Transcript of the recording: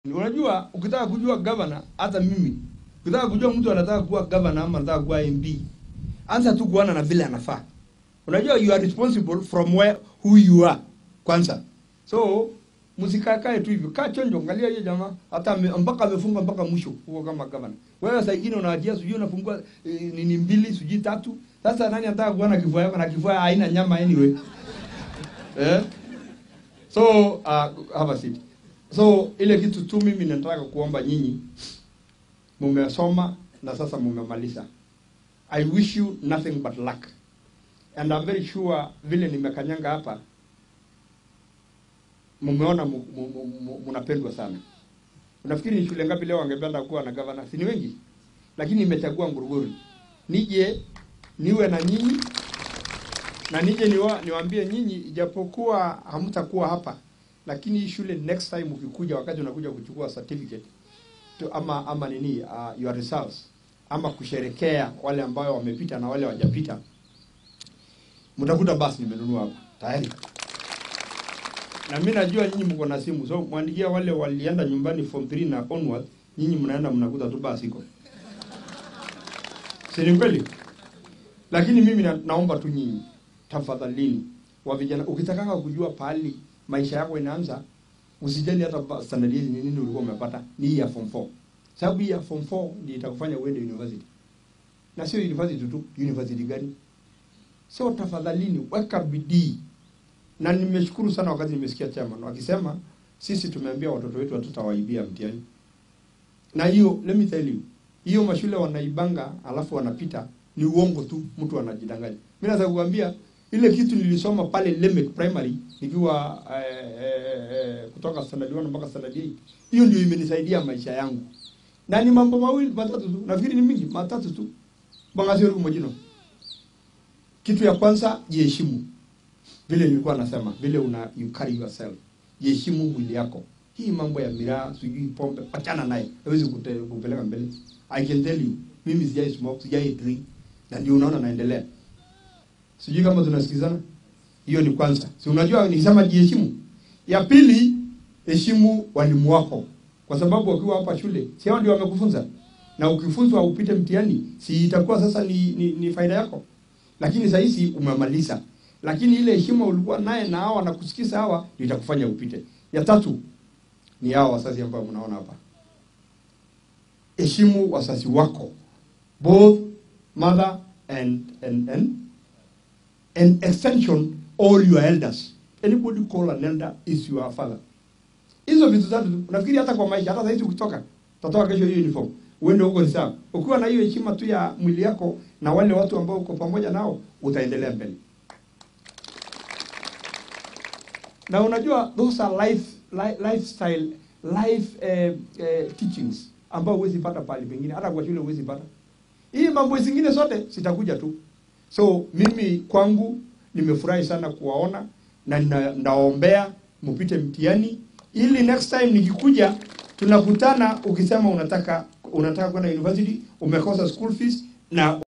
Unajua, ukitaka kujua governor, hata mimi ukitaka kujua mtu anataka kuwa governor ama anataka kuwa MP, anza tu kuona na vile anafaa. Unajua, you are responsible from where who you are kwanza. So msikakae tu hivyo, kaa chonjo, angalia hiyo jamaa hata ame, mpaka amefunga mpaka mwisho huko kama governor. Wewe saa ingine unawatia sijui unafungua e, nini mbili sijui tatu. Sasa nani anataka kuona kifua yako na kifua haina nyama anyway? eh? So uh, have a seat. So ile kitu tu mimi nataka kuomba nyinyi, mumesoma na sasa mumemaliza. I wish you nothing but luck. And I'm very sure vile nimekanyanga hapa mumeona mu- mu- mu- mu- mnapendwa sana. Unafikiri ni shule ngapi leo wangependa kuwa na gavana? Si ni wengi? Lakini nimechagua Nguruguru. Nije niwe na nyinyi na nije niwa, niwaambie nyinyi ijapokuwa hamtakuwa hapa lakini hii shule next time ukikuja wakati unakuja kuchukua certificate to, ama ama nini uh, your results ama kusherekea wale ambao wamepita na wale wajapita mtakuta basi nimenunua hapa tayari na mimi najua nyinyi mko na simu so mwandikia wale walienda nyumbani form 3 na onward nyinyi mnaenda mnakuta tu basi iko si ni kweli lakini mimi na, naomba tu nyinyi tafadhalini wa vijana ukitakanga kujua pahali maisha yako inaanza usijali hata ba- standard hizi ni nini ulikuwa umepata ni hii ya form 4 sababu hii ya form 4 ndio itakufanya uende university na sio university tu university gani so tafadhalini weka bidii na nimeshukuru sana wakati nimesikia chairman wakisema sisi tumeambia watoto wetu hatutawaibia mtihani na hiyo let me tell you hiyo mashule wanaibanga alafu wanapita ni uongo tu mtu anajidanganya mimi naweza kukwambia ile kitu nilisoma pale Lemek primary nikiwa eh, eh, eh, kutoka standard 1 mpaka standard 8 hiyo ndio imenisaidia maisha yangu na ni mambo mawili matatu tu nafikiri ni mingi matatu tu bangasio kumojino kitu ya kwanza jiheshimu vile nilikuwa nasema vile una you carry yourself jiheshimu mwili yako hii mambo ya miraa sijui pombe achana naye hawezi kute- kupeleka mbele i can tell you mimi sijai smoke sijai drink na ndio unaona naendelea sijui kama tunasikizana hiyo ni kwanza si unajua nikisema jiheshimu ya pili heshimu walimu wako kwa sababu wakiwa hapa shule si hao ndio wamekufunza na ukifunzwa upite mtihani si itakuwa sasa ni, ni, ni faida yako lakini saa hizi umemaliza lakini ile heshima ulikuwa naye na hawa wanakusikiza hawa ndio itakufanya upite ya tatu ni hawa wazazi ambao mnaona hapa heshimu wazazi wako both mother and and and and extension all your elders anybody call an elder is your father hizo vitu tatu tu. nafikiri hata kwa maisha hata saizi ukitoka utatoka kesho hiyo uniform uende huko ni sawa ukiwa na hiyo heshima tu ya mwili yako na wale watu ambao uko pamoja nao utaendelea mbele na unajua those are life, life lifestyle life eh, eh, teachings ambao huwezi pata pale pengine hata kwa shule huwezi pata hii mambo zingine zote zitakuja tu so mimi kwangu nimefurahi sana kuwaona na nina- naombea mpite mtihani ili next time nikikuja tunakutana ukisema unataka unataka kwenda university umekosa school fees na